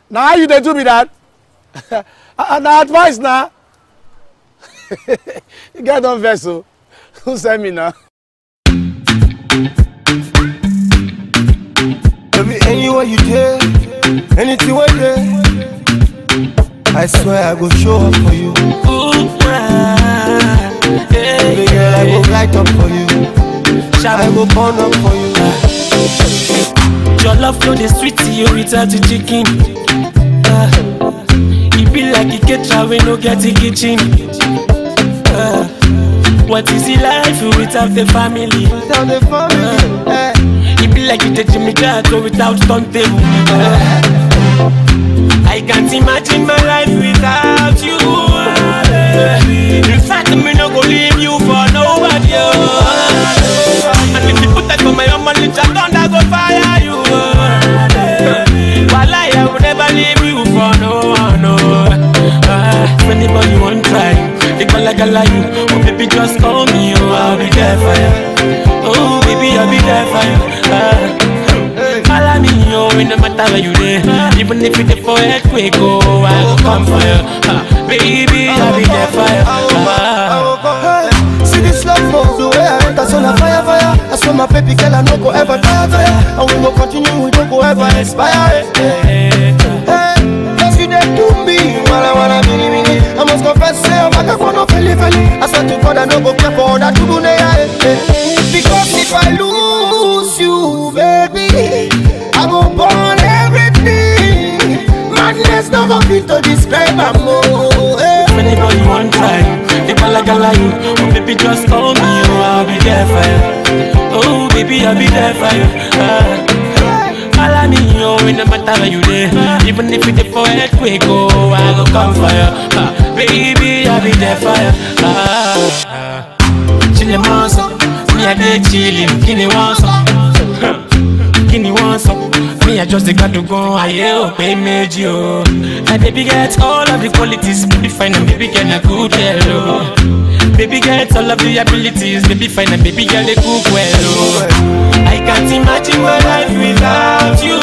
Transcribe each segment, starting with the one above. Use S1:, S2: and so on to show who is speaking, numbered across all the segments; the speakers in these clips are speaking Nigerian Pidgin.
S1: na how you dey do be that na advice na you get don vex o who send me na.
S2: Baby, anywhere you dey, anything wey dey, I swear I go show up for you.
S3: Ooh, ah, yeah,
S2: Baby girl, I go
S3: yeah.
S2: light up for you. I go burn up for you.
S3: Your love flow the sweet to you without the chicken. Uh, it be like a caterer we no get a kitchen. Uh, what is the life without the family?
S2: Tell the family, eh.
S3: It be like you take Jimmy Jato without turntable. Uh, I can't imagine my life without you. uh, In fact, me no go leave you for nobody. uh, And if you put that for my own money, I don't go fire you. uh, While I will never leave you for no one. No. Uh, if anybody want try, they call like a lie you. Oh baby, just call me. Oh, I'll be there for you. Oh baby, I'll be there for you. Uh, Follow me, yo, in no matter where you there. Even if it's for earthquake, oh, I will come for you. Uh, baby, I'll be there for you. Uh,
S2: Hey, See this love move, the way I enter, so na fire, fire. I swear my baby girl, I no go ever tire, tire. And we go continue, we don't go ever expire. Hey, hey, cause you dey do me, wala wala mini mini. I must confess, say I'm back for no feli feli. I swear to God, I no go care for other to yeah, hey. Because if I lose you, baby, I go burn everything. Madness no go fit to describe am oh. Hey.
S3: if anybody want try, they call like a lie you. Oh, baby, just call me, oh, I'll be there for you. Oh, baby, I'll be there for you. Uh, Follow me, yo, in no matter where you there. Even if it's for earthquake, oh, I go come for you. Uh, baby, I'll be there for you. Uh, uh, chillin' monster, me I dey chillin', kini want some, kini want some. Me I just dey got to go, aye oh, pay meji oh. My baby get all of the qualities, baby fine and baby get a good girl oh. Baby get all of the abilities, baby fine and baby girl they cook well oh. I can't imagine my life without you.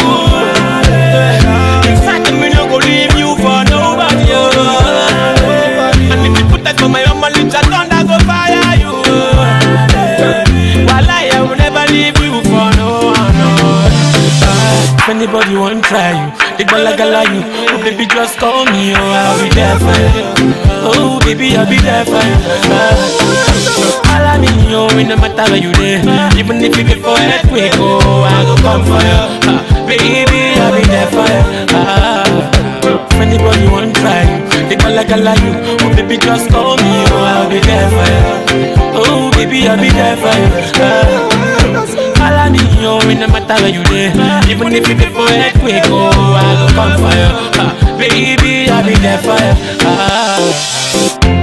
S3: In fact, me no go leave you for nobody oh. And if you put that for my own money, I don't go fire you. While I will never leave you for no one. No. Uh, if anybody want try you, they gala gala you. Oh baby, just call me, oh I'll be there for you. Oh baby, I'll be there for you. Uh, follow me, oh it no matter where you there. Even if you get for earthquake, oh I go come for you. Uh, baby, I'll be there for you. Uh, if anybody want try you, they gala gala you. Oh baby, just call me, oh I'll be there for you. Oh baby, I'll be there for you. Uh, follow me, oh it no matter where you there. Even if you get for earthquake, oh I go come for you. Uh, baby, I'll be there for you. Uh,